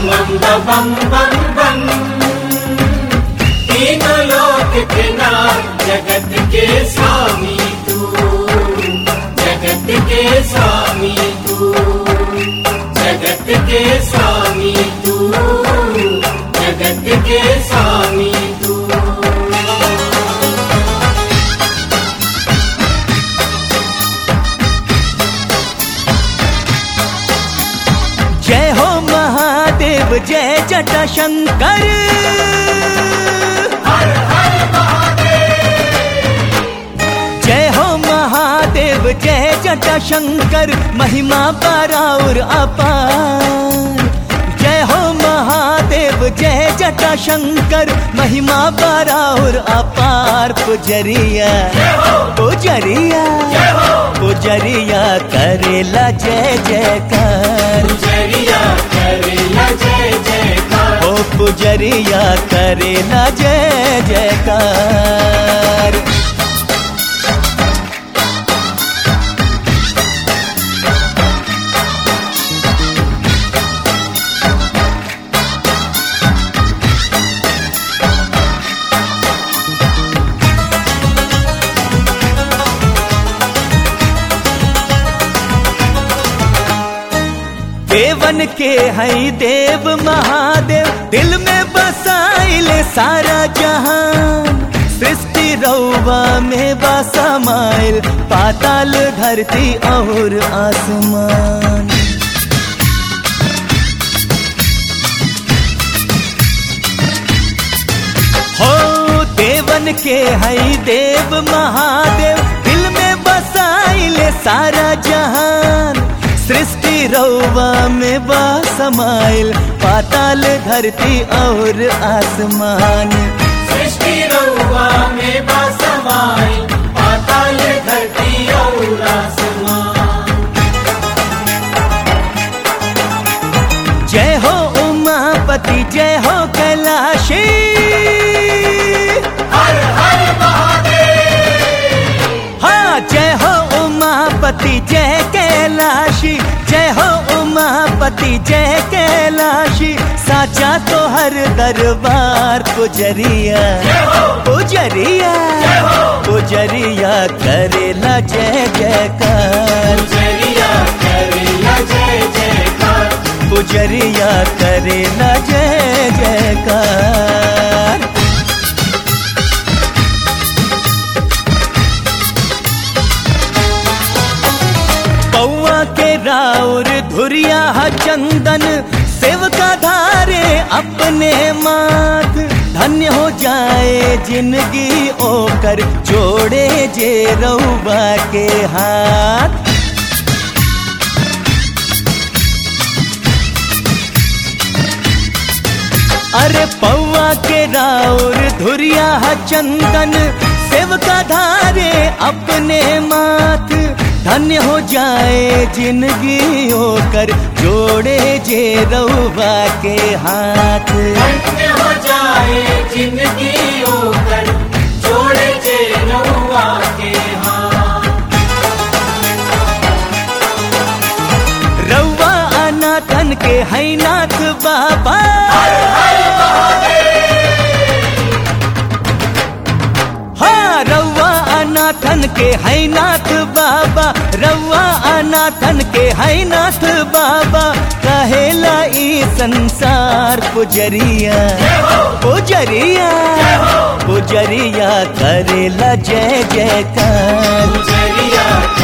बम बम बम बम तीनों लोक के नाथ जगत के स्वामी तू जगत के स्वामी तू जगत के स्वामी तू जगत के स्वामी तू जय हो महादेव जय जटा शंकर जय हो महादेव जय जटा शंकर महिमा पराउर अपार जय हो महादेव जय जटा शंकर महिमा पराउर अपार पुजरिया पुजरिया पुजरिया करेला जय जयकार जरिया करेला जय जयकार ओ पुजरिया करेला जय जयकार देवन के हई देव महादेव दिल में बसाइले सारा जहान सृष्टि रौवा में बसमाइल पाताल धरती और आसमान हो देवन के हई देव महादेव दिल में बसाइले सारा जहान सृष्टि रौवा में बसमाइल पाताल धरती और आसमान सृष्टि रउआ में बसमाई पाताल धरती और आसमान जय हो उमापति जय हो कैलाशी हर हर महादेव हाँ जय हो उमापति जय कैलाशी जय हो उमापति जय कैलाशी साचा तो हर दरबार पुजरिया पुजरिया पुजरिया करेला जय जयकार जरिया करेला जय जयकार पुजरिया करेला जय जयकार पौआ के राउर धुरिया ह चंदन सेवका धारे अपने माथ धन्य हो जाए जिंदगी ओकर जोड़े जे रउबा के हाथ अरे पौआ के राउर धुरिया ह चंदन सेवका धारे अपने माथ धन्य हो जाए जिंदगी होकर जोड़े जे रउबा के हाथ धन्य हो जाए जिंदगी होकर जोड़े जे रउआ के हाथ रउआ अनाथन के है नाथ बाबा हाँ रउआ अनाथन के है नाथ बाबा रउआ अनाथन के है नाथ बाबा कहेला ई संसार पुजरिया पुजरिया पुजरिया करेला जय जयकार जरिया